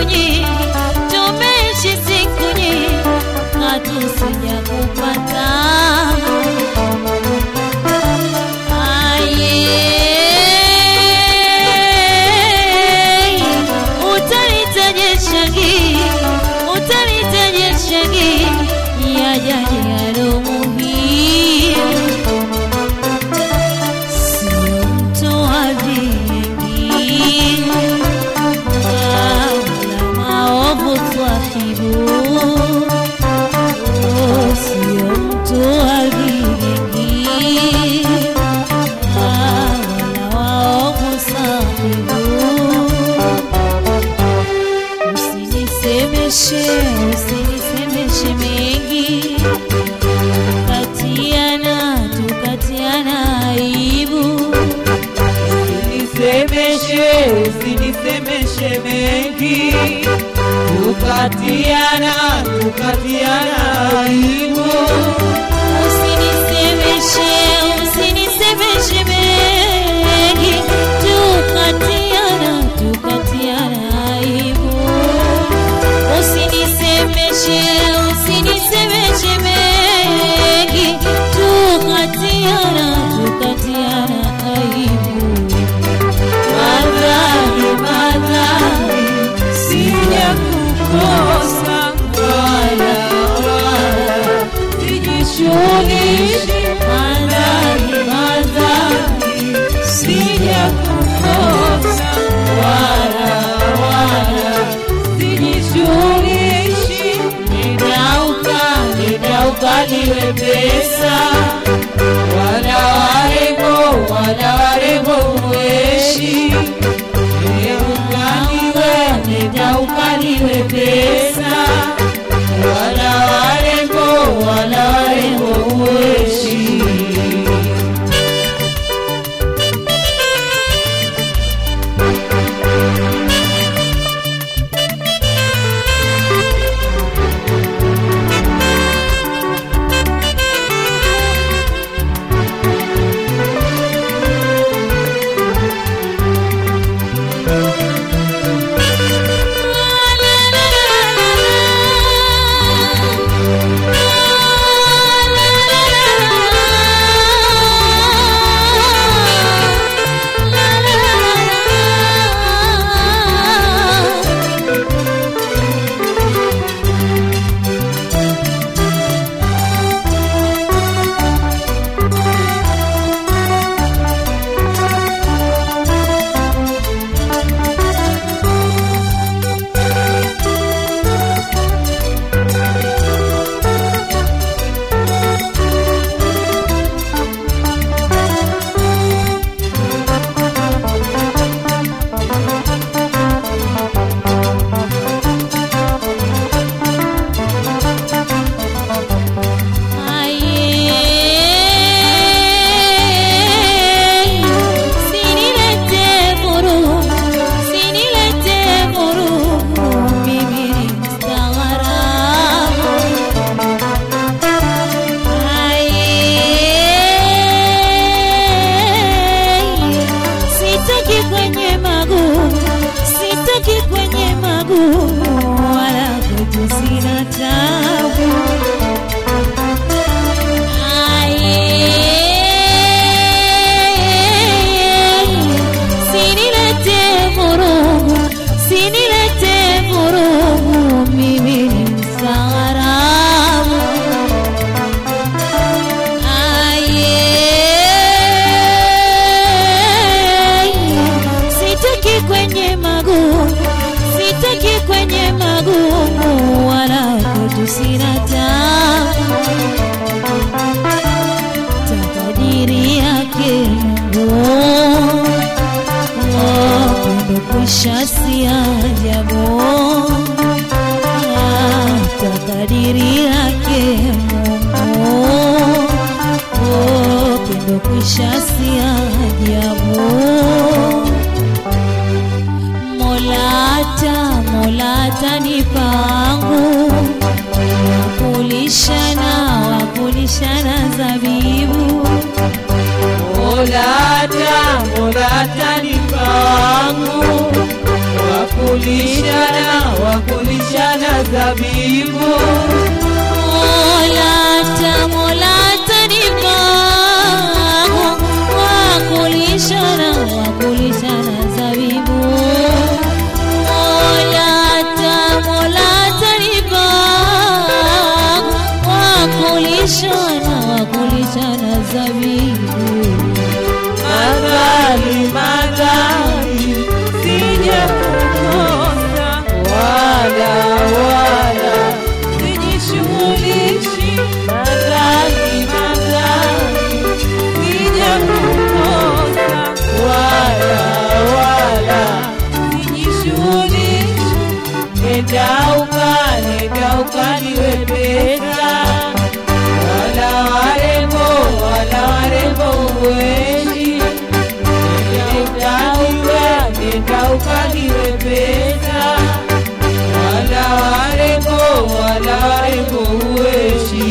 nyingi, tumeishi siku nyingi, hatusija kupata Aye, utanitaje shangi, utanitaje shangi, yajaje yalo muhimu, sio mtoa vingi wala maovu twahibu, Oh, sio mtoa vingi wala waovu sahibu. Usinisemeshe, usinisemeshe mengi, katiana tukatiana aibu. Usinisemeshe, usinisemeshe mengi, tukatiana, tukatiana aibu. Usinisemeshe, usinisemeshe mengi, tukatiana tukatiana aibu. Usinisemeshe, usinisemeshe mengi, tukatiana tukatiana aibu. Madhari, madhari, sija kukosa wala wala, sijishughulishi. Madhari, madhari, sija kukosa wala wala, sijishughulishi. Nenda uka, nenda ukaliwe pesa wala warembo wala warembo ueshi ukaliwe nenda ukaliwe pesa wala warembo wala warembo ueshi si ajabu hata kadiri yake Mungu Oh, pendo kwisha si ajabu Molata, molata ni pangu wakulishana, wakulishana zabibu Molata, molata ni pangu wakulishana wakulishana zabibu Molata, molata ni pangu, wakulishana, wakulishana zabibu. Molata, molata ni pangu, wakulishana, wakulishana zabibu. madhali madhali sija kukosa wala wala sijishughulishi madhali madhali sija kukosa wala wala sijishughulishi nenda ukanenda ukaliwe pesa wala warembo wala warembo uweshi nenda uka nenda ukaliwe pesa wala warembo wala warembo uweshi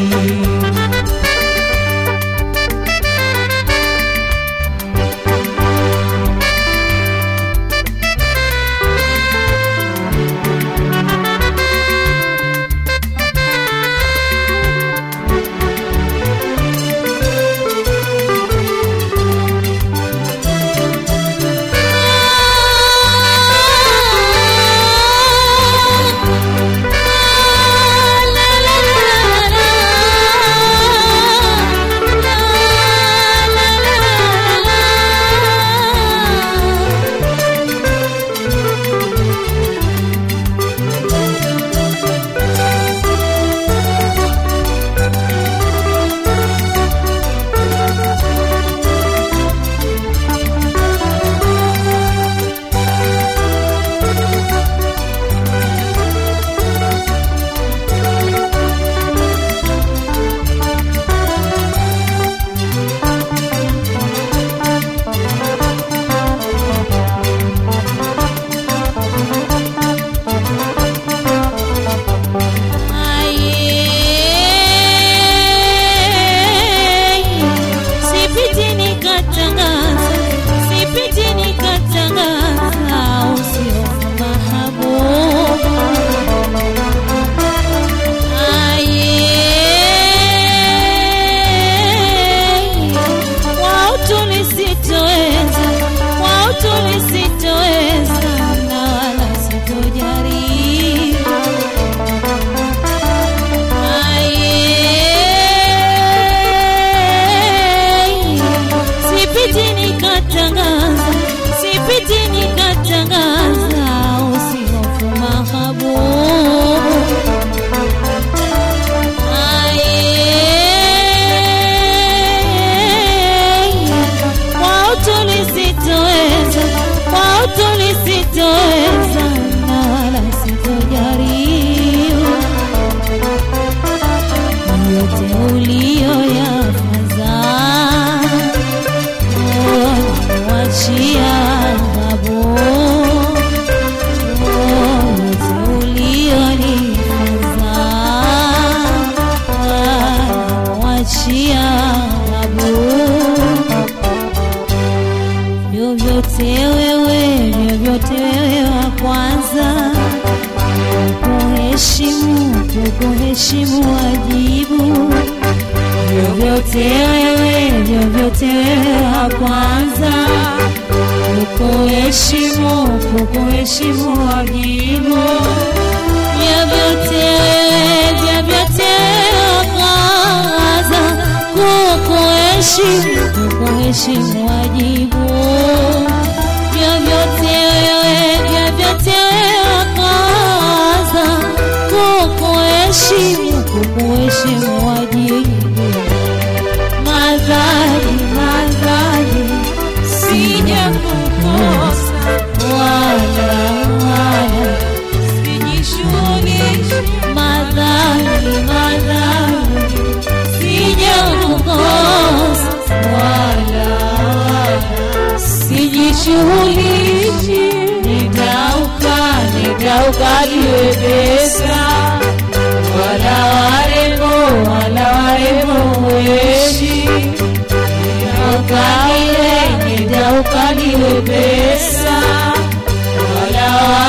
Sipiti nikatangaza, sipiti nikatangaza usio mahabuba. Aye, wao tulisitoweza, wao tulisitoweza na wala sitojaribu. Aye, sipiti nikatangaza, sipiti nikatangaza usihofu mahabubu. Wao tulisitoweza, wao tulisitoweza na wala sitojaribu yote uliyoyafaza wachia babu yote uliyonifaza wachia babu vyovyote wewe vyovyote wewe wa kwanza kuheshimu kukuheshimu wajibu vyovyote wewe vyovyote wewe wa kwanza kukuheshimu kukuheshimu wajibu vyovyote wewe vyovyote wewe wa kwanza kukuheshimu kukuheshimu wajibu vyovyote wewe vyovyote wewe wa kwanza kukuheshimu kukuheshimu wajibu madhari madhari sija kukosa wala wala sijishughulishi madhari madhari sija kukosa wala wala sijishughulishi nidauka nidauka liwe pesa wala warembo wala warembo weshi nidauka liwe nidauka liwe pesa wala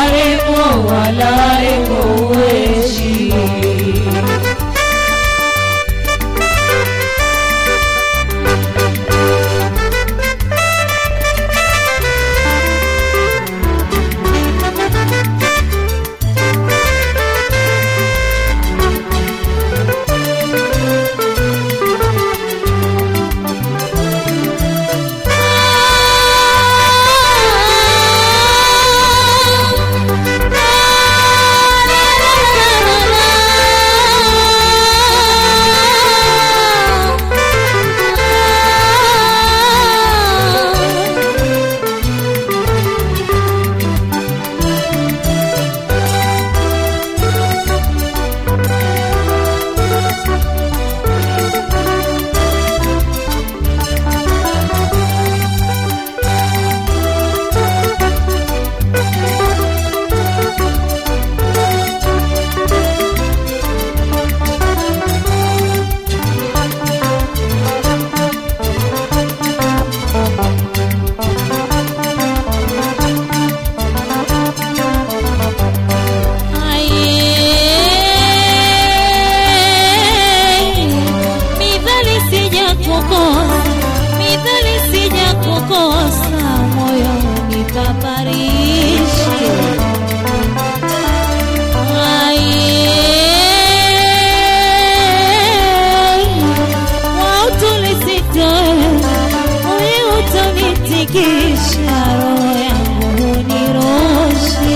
utonitikisha roho yangu huniroshi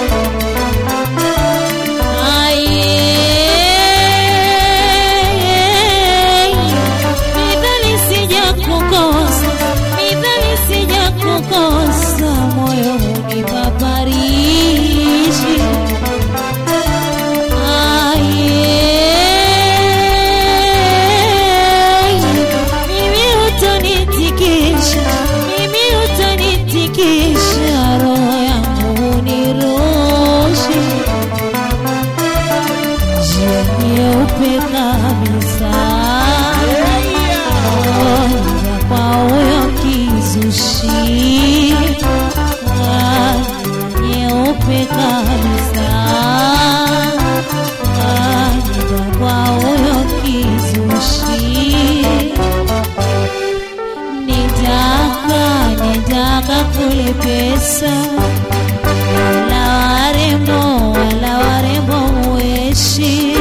midhali sija kukosa midhali sija kukosa moyo hunipaparishi mimi utonitikisha mimi utonitikisha roho yangu huniroshi nyeupe kabisa Oja kwa huyo kizushi Ah, nyeupe kabisa Oja kwa huyo kizushi nitaka nitaka kule pesa wala warembo wala warembo mueshi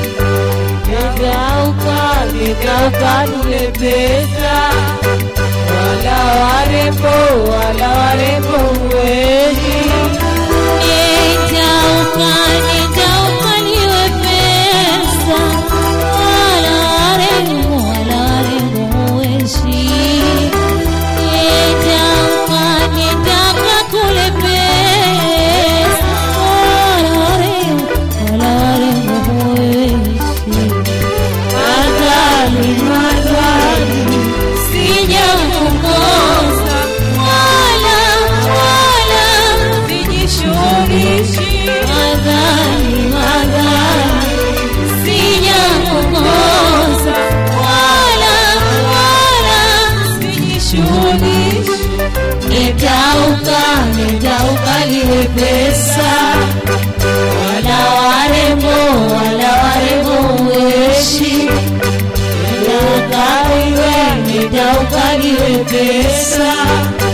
Nigauka, nigauka nule pesa wala warembo wala warembo wengi nitauka nitauka niwe pesa wala warembo wala warembo mueshi nitauka nitaka kule pesa wala warembo wala warembo mueshi Madhali, madhali, sijakukosa wala wala sijishughulishi madhali madhali sijakukosa wala wala sijishughulishi nitauka nitauka liwe pesa wala warembo wala warembo weshi nitauka liwe nitauka liwe pesa